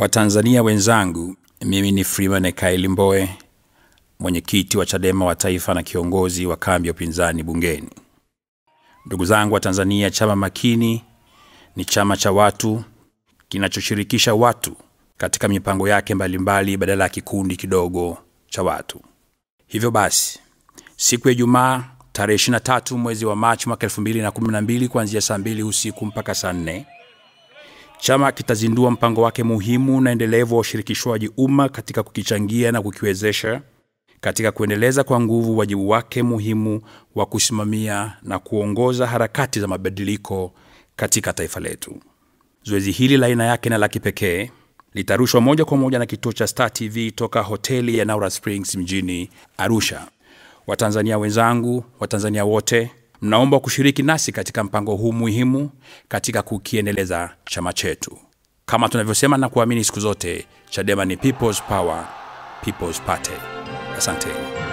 Watanzania wenzangu, mimi ni Freeman Ekaeli Mbowe, mwenyekiti wa Chadema wa Taifa na kiongozi wa kambi ya upinzani bungeni. Ndugu zangu wa Tanzania, chama makini ni chama cha watu kinachoshirikisha watu katika mipango yake mbalimbali badala ya kikundi kidogo cha watu. Hivyo basi, siku ya Ijumaa tarehe 23 mwezi wa Machi mwaka 2012 kuanzia saa mbili usiku mpaka saa nne chama kitazindua mpango wake muhimu na endelevu wa ushirikishwaji umma katika kukichangia na kukiwezesha katika kuendeleza kwa nguvu wajibu wake muhimu wa kusimamia na kuongoza harakati za mabadiliko katika taifa letu. Zoezi hili la aina yake na la kipekee litarushwa moja kwa moja na kituo cha Star TV toka hoteli ya Naura Springs mjini Arusha. Watanzania wenzangu, Watanzania wote, mnaomba kushiriki nasi katika mpango huu muhimu katika kukiendeleza chama chetu. Kama tunavyosema na kuamini siku zote, Chadema ni people's power, people's party. Asanteni.